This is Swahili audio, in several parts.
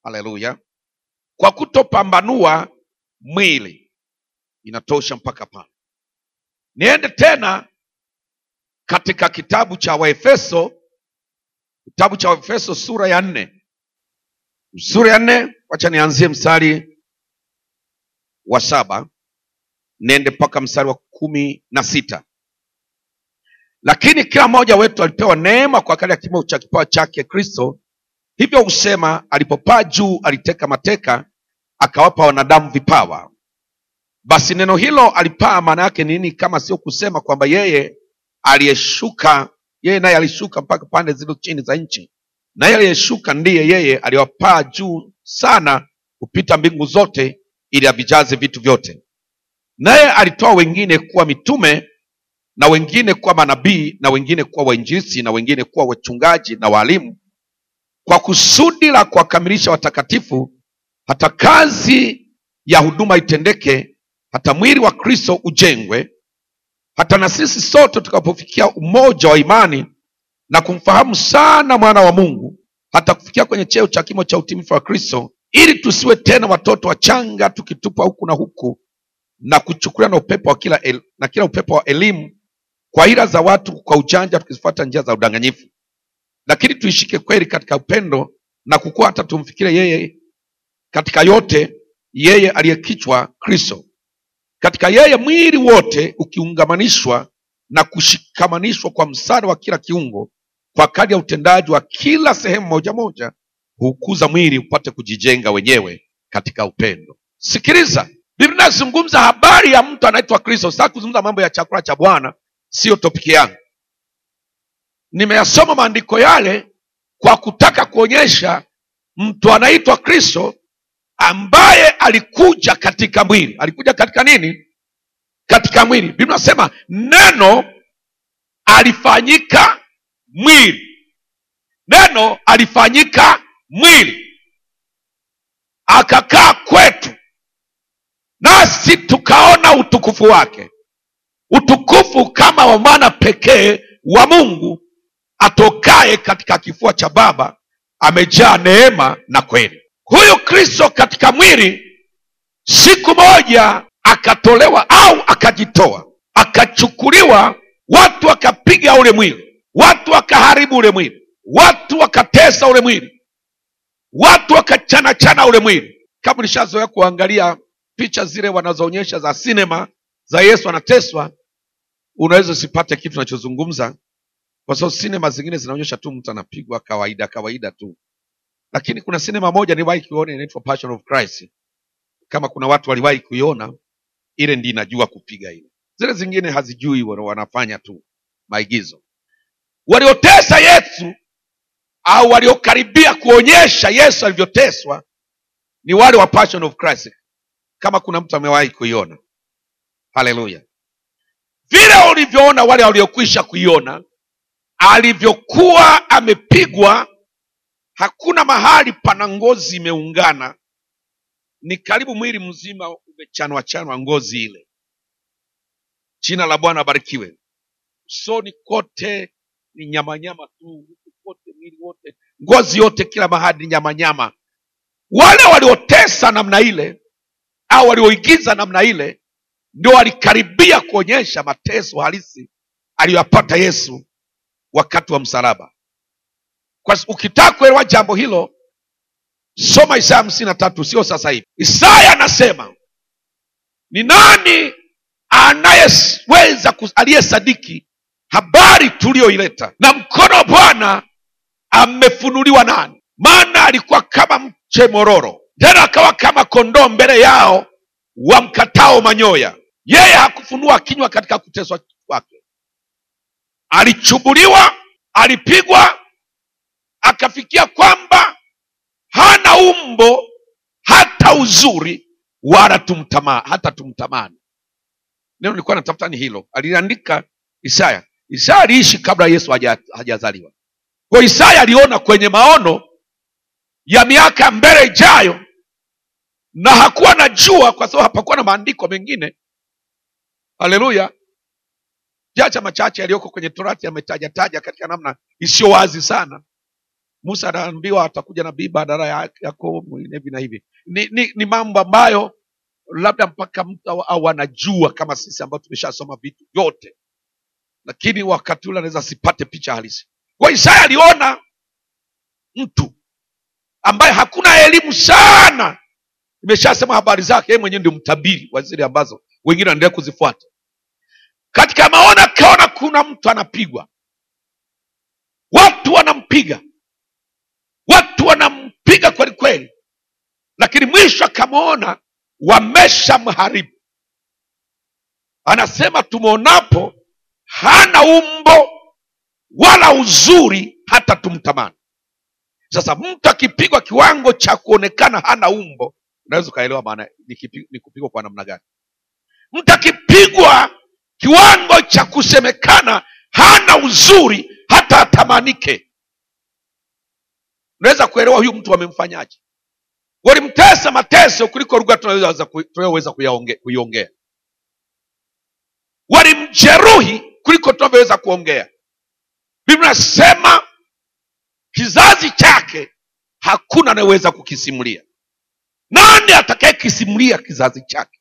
haleluya kwa kutopambanua mwili inatosha mpaka pale niende tena katika kitabu cha waefeso kitabu cha waefeso sura ya nne sura ya nne wacha nianzie mstari wa saba niende mpaka mstari wa kumi na sita lakini kila mmoja wetu alipewa neema kwa kadri ya kimo cha kipawa chake kristo hivyo husema alipopaa juu aliteka mateka akawapa wanadamu vipawa basi neno hilo alipaa maana yake nini kama sio kusema kwamba yeye aliyeshuka yeye naye alishuka mpaka pande zilizo chini za nchi na yeye aliyeshuka ndiye yeye aliyewapaa juu sana kupita mbingu zote ili avijaze vitu vyote naye alitoa wengine kuwa mitume na wengine kuwa manabii na wengine kuwa wainjilisi na wengine kuwa wachungaji na waalimu kwa kusudi la kuwakamilisha watakatifu hata kazi ya huduma itendeke hata mwili wa kristo ujengwe hata na sisi sote tutakapofikia umoja wa imani na kumfahamu sana mwana wa mungu hata kufikia kwenye cheo cha kimo cha utimifu wa kristo ili tusiwe tena watoto wachanga tukitupwa huku na huku na kuchukuliwa na upepo wa kila el, na kila upepo wa elimu kwa ila za watu kwa ujanja tukizifuata njia za udanganyifu lakini tuishike kweli katika upendo na kukua hata tumfikire yeye katika yote yeye aliyekichwa kristo katika yeye mwili wote ukiungamanishwa na kushikamanishwa kwa msaada wa kila kiungo kwa kadi ya utendaji wa kila sehemu moja moja hukuza mwili upate kujijenga wenyewe katika upendo sikiliza biblia inazungumza habari ya mtu anaitwa kristo sitaki kuzungumza mambo ya chakula cha bwana siyo topiki yangu nimeyasoma maandiko yale kwa kutaka kuonyesha mtu anaitwa kristo ambaye alikuja katika mwili alikuja katika nini katika mwili biblia nasema neno alifanyika mwili neno alifanyika mwili akakaa kwetu nasi tukaona utukufu wake utukufu kama wa mwana pekee wa mungu atokaye katika kifua cha baba amejaa neema na kweli huyu kristo katika mwili siku moja akatolewa au akajitoa akachukuliwa watu wakapiga ule mwili watu wakaharibu ule mwili watu wakatesa ule mwili watu wakachanachana ule mwili kama ulishazoea kuangalia picha zile wanazoonyesha za sinema za yesu anateswa unaweza usipate kitu unachozungumza kwa sababu sinema zingine zinaonyesha tu mtu anapigwa kawaida kawaida tu lakini kuna sinema moja niliwahi kuiona inaitwa passion of christ kama kuna watu waliwahi kuiona ile ndi inajua kupiga ile zile zingine hazijui wana- wanafanya tu maigizo waliotesa yesu au waliokaribia kuonyesha yesu alivyoteswa ni wale wa passion of christ kama kuna mtu amewahi kuiona haleluya vile ulivyoona wale waliokwisha kuiona alivyokuwa amepigwa hakuna mahali pana ngozi imeungana ni karibu mwili mzima umechanwa chanwa ngozi ile jina la bwana abarikiwe usoni kote ni nyamanyama tu huku kote mwili wote ngozi yote kila mahali ni nyamanyama wale waliotesa namna ile au walioigiza namna ile ndio walikaribia kuonyesha mateso halisi aliyoyapata yesu wakati wa msalaba kwa ukitaka kuelewa jambo hilo soma isaya hamsini na tatu sio sasa hivi isaya anasema ni nani anayeweza kus- aliyesadiki habari tuliyoileta na mkono wa bwana amefunuliwa nani maana alikuwa kama mche mororo tena akawa kama kondoo mbele yao wamkatao manyoya yeye hakufunua kinywa katika kuteswa kwake alichubuliwa alipigwa akafikia kwamba hana umbo hata uzuri wala tumtama, hata tumtamani neno nilikuwa natafuta ni hilo aliandika isaya isaya aliishi kabla yesu haja- hajazaliwa kwa isaya aliona kwenye maono ya miaka mbele ijayo na hakuwa na jua kwa sababu hapakuwa na maandiko mengine haleluya jacha machache yaliyoko kwenye torati yametajataja katika namna isiyo wazi sana musa anaambiwa atakuja nabii badala ya- yako mwingine hivi na hivi ni, ni, ni mambo ambayo labda mpaka mtu au- au anajua kama sisi ambao tumeshasoma vitu vyote lakini wakati ule anaweza asipate picha halisi kwa isaya aliona mtu ambaye hakuna elimu sana imeshasema habari zake yeye mwenyewe ndio mtabiri wa zile ambazo wengine wanaendelea kuzifuata katika maono akaona kuna mtu anapigwa watu wanampiga watu wanampiga kweli kweli lakini mwisho akamwona wameshamharibu anasema tumwonapo hana umbo wala uzuri hata tumtamani sasa mtu akipigwa kiwango cha kuonekana hana umbo unaweza ukaelewa maana ni kipi- ni kupigwa kwa namna gani mtu akipigwa kiwango cha kusemekana hana uzuri hata atamanike unaweza kuelewa huyu mtu wamemfanyaje walimtesa mateso kuliko lugha tunayoweza ku- tunayoweza kuyaonge- kuiongea walimjeruhi kuliko tunavyoweza kuongea biblia inasema kizazi chake hakuna anayeweza kukisimulia nani atakayekisimulia kizazi chake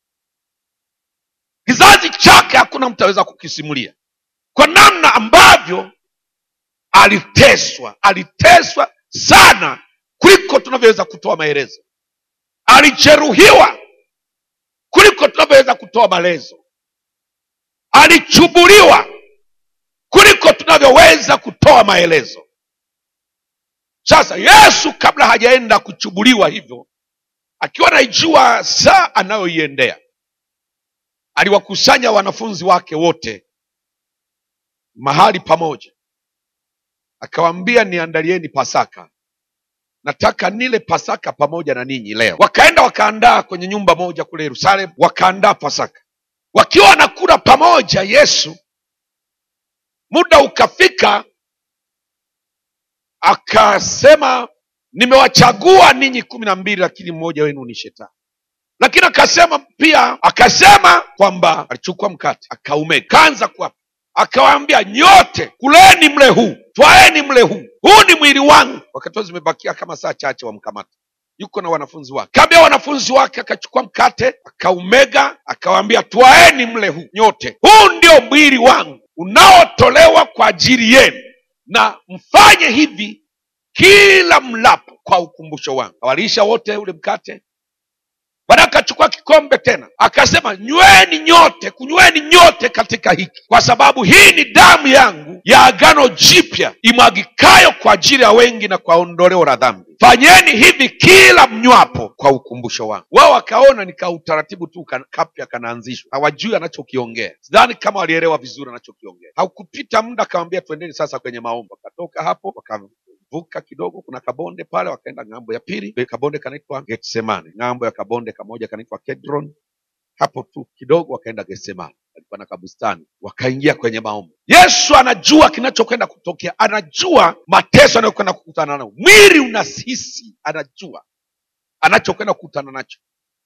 kizazi chake hakuna mtu aweza kukisimulia kwa namna ambavyo aliteswa aliteswa sana kuliko tunavyoweza kutoa maelezo alijeruhiwa kuliko tunavyoweza kutoa maelezo alichubuliwa kuliko tunavyoweza kutoa maelezo sasa yesu kabla hajaenda kuchubuliwa hivyo akiwa naijua saa anayoiendea aliwakusanya wanafunzi wake wote mahali pamoja akawaambia niandalieni pasaka nataka nile pasaka pamoja na ninyi leo wakaenda wakaandaa kwenye nyumba moja kule yerusalemu wakaandaa pasaka wakiwa wanakula pamoja yesu muda ukafika akasema nimewachagua ninyi kumi na mbili lakini mmoja wenu ni shetani lakini akasema pia akasema kwamba alichukua mkate akaumega kaanza kuapa akawaambia nyote kuleni mle huu twaeni mle huu huu ni mwili wangu wakati huo zimebakia kama saa chache wamkamata yuko na wanafunzi wake kaambia wanafunzi wake akachukua mkate akaumega akawaambia twaeni mle huu nyote huu ndio mwili wangu unaotolewa kwa ajili yenu na mfanye hivi kila mlapo kwa ukumbusho wangu awalisha wote ule mkate baada akachukua kikombe tena akasema nyweni nyote kunyweni nyote katika hiki kwa sababu hii ni damu yangu ya agano jipya imwagikayo kwa ajili ya wengi na kwa ondoleo la dhambi fanyeni hivi kila mnywapo kwa ukumbusho wangu wao wakaona ni ka utaratibu tu ka- kapya kanaanzishwa hawajui anachokiongea sidhani kama walielewa vizuri anachokiongea haukupita muda akamwambia twendeni sasa kwenye maombi wakatoka hapo waka vuka kidogo kuna kabonde pale wakaenda ng'ambo ya pili kabonde kanaitwa getsemane ng'ambo ya kabonde kamoja kanaitwa kedron hapo tu kidogo wakaenda getsemane alikuwa na kabustani wakaingia kwenye maombi yesu anajua kinachokwenda kutokea anajua mateso anayokwenda kukutana nayo mwili unasisi anajua anachokwenda kukutana nacho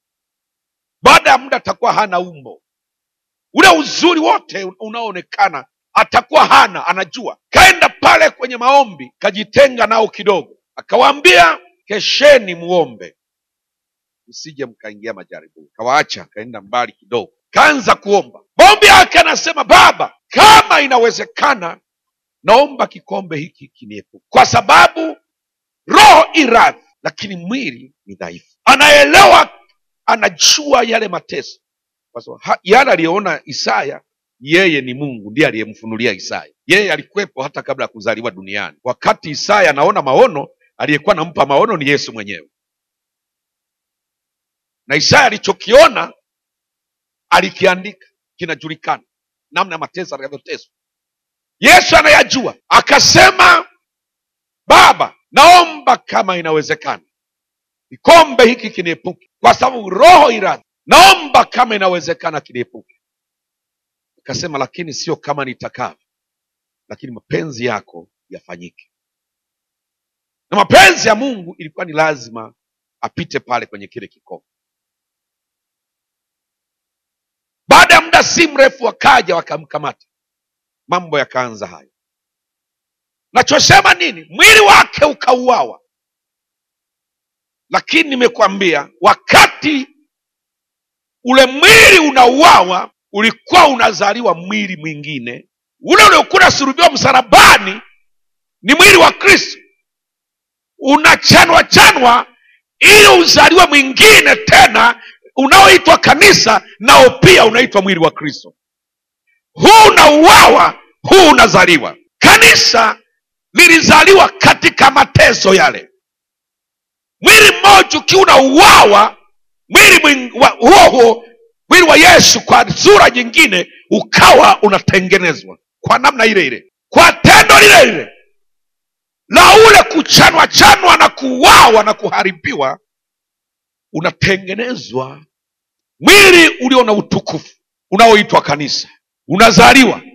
baada ya muda atakuwa hana umbo ule uzuri wote unaoonekana atakuwa hana anajua kaenda pale kwenye maombi kajitenga nao kidogo akawaambia kesheni muombe msije mkaingia majaribuni kawaacha kaenda mbali kidogo kaanza kuomba maombi yake anasema baba kama inawezekana naomba kikombe hiki kiniepuke kwa sababu roho iradhi lakini mwili ni dhaifu anaelewa anajua yale mateso kwa sababu ha- yale aliyoona isaya yeye ni mungu ndiye aliyemfunulia isaya yeye alikuwepo hata kabla ya kuzaliwa duniani wakati isaya anaona maono aliyekuwa anampa maono ni yesu mwenyewe na isaya alichokiona alikiandika kinajulikana namna ya mateso atakavyoteswa yesu anayajua akasema baba naomba kama inawezekana kikombe hiki kiniepuke kwa sababu roho iradhi naomba kama inawezekana kiniepuke akasema lakini sio kama nitakavyo lakini mapenzi yako yafanyike na mapenzi ya mungu ilikuwa ni lazima apite pale kwenye kile kikombe baada ya muda si mrefu wakaja wakamkamata mambo yakaanza hayo nachosema nini mwili wake ukauawa lakini nimekwambia wakati ule mwili unauawa ulikuwa unazaliwa mwili mwingine ule uliokuwa unasulubiwa msalabani ni mwili wa kristo unachanwa chanwa ili uzaliwe mwingine tena unaoitwa kanisa nao pia unaitwa mwili wa kristo huu unauawa huu unazaliwa kanisa lilizaliwa katika mateso yale mwili mmoja ukiwa unauawa mwili mwing- wa- huo huo mwili wa yesu kwa sura nyingine ukawa unatengenezwa kwa namna ile ile kwa tendo lile lile la ule kuchanwa chanwa na kuuawa na kuharibiwa unatengenezwa mwili ulio na utukufu unaoitwa kanisa unazaliwa